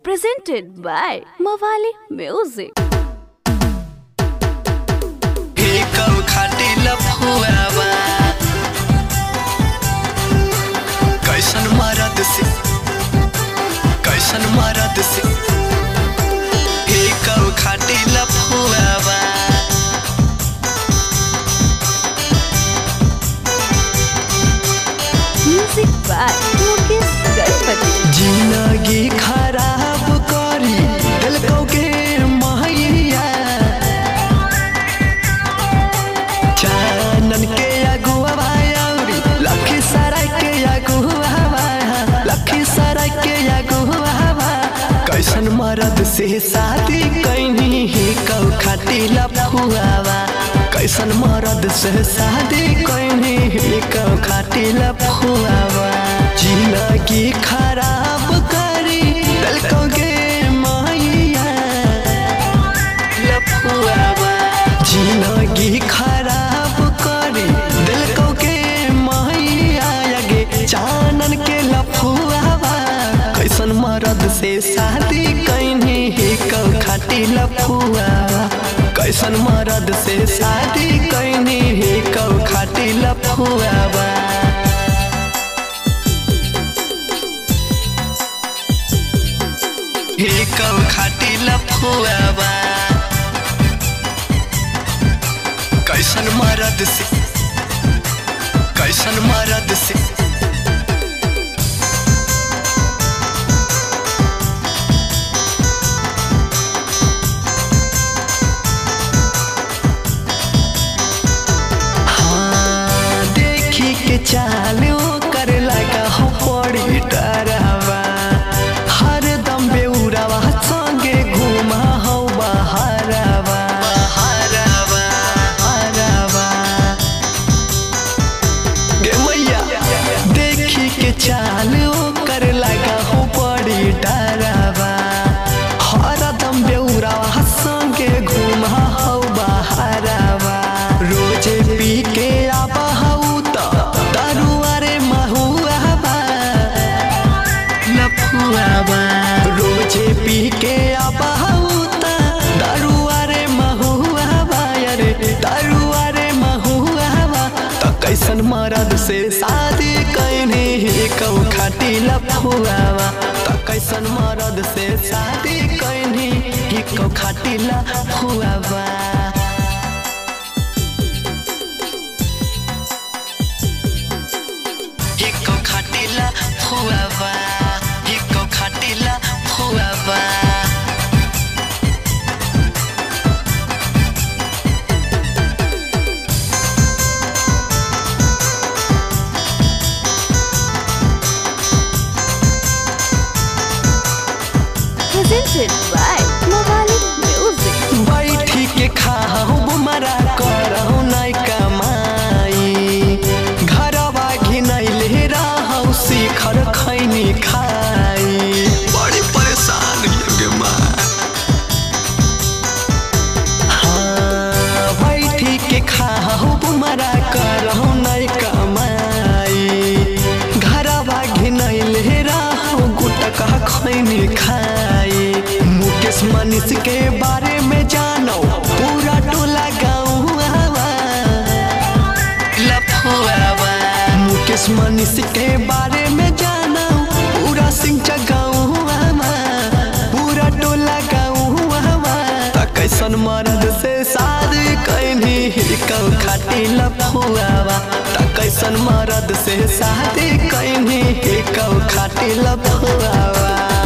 presented by Mawali Music. एकम खाटी लफुआवा कैसन मरद से कैसन मरद से एकम खाटी लफुआवा Music by Mukesh Ganpati. जिंदगी खराब करी दिलको के महैया चानन के अगुआ भाई लखी सराय के अगुआ लखी सराय के अगुआ कैसन मरद से शादी कैनी ही कौ खाटी लफुआवा कैसन मरद से शादी कैनी ही कौ खाटी लफुआवा जिंदगी खराब करी दिलको के मैया लफुआवा जिंदगी खराब करी दिल को के मैया आगे चानन के लफुआवा कैसन मरद से शादी कैनी ही कौ खाटी लफुआवा कैसन मरद से शादी कैनी ही कौ खाटी लफुआवा ही कौ खाटी लफुआवा कैसन मरद से कैसन मरद से हाँ, देखी के चालू करे लगा हो पड़ी डरावा हर दम बेउरावा संगे घुमा हो बहारावा बहारावा बहारावा गे मैया देखी के चालू कर लगा हो बड़ी डरावा हरदम बेउरावा संगे घुमा हो बहारावा रोजे पी के आबा हऊ त दारुआ रे महुआबा लफुआबा रोजे पी के आबा हऊ त दारुआ रे महुआबा अरे दारुआ रे महुआबा त कैसन मरद से शादी कैनी कौ खाटी लफुआबा त कैसन मरद से शादी कैनी कौ खाटी लफुआबा हिको खाटिला फुआवा हिको खाटिला फुआवा Presented by Mawali Music. बैठी के खाहु बुमरा करहु नाइ कमाई घरवा घिनैले रहौ शिखर खैनी खाई बड़ी परेशान गे माँ हाँ, बैठी के खाहु बुमरा करहु नाइ कमाई घरवा घिनैले रहौ गुटका खैनी खाई मुकेश मनीष के बारे में जानो पूरा टोला गाँव लफुआवा मुकेश मनीष के बारे में जानो पूरा सिंह गाँव पूरा टोला गाँव त कैसन मर्द से शादी कैनी कौ खाटी लफुआवा त कैसन मर्द से शादी कैनी कौ खाटी लफुआवा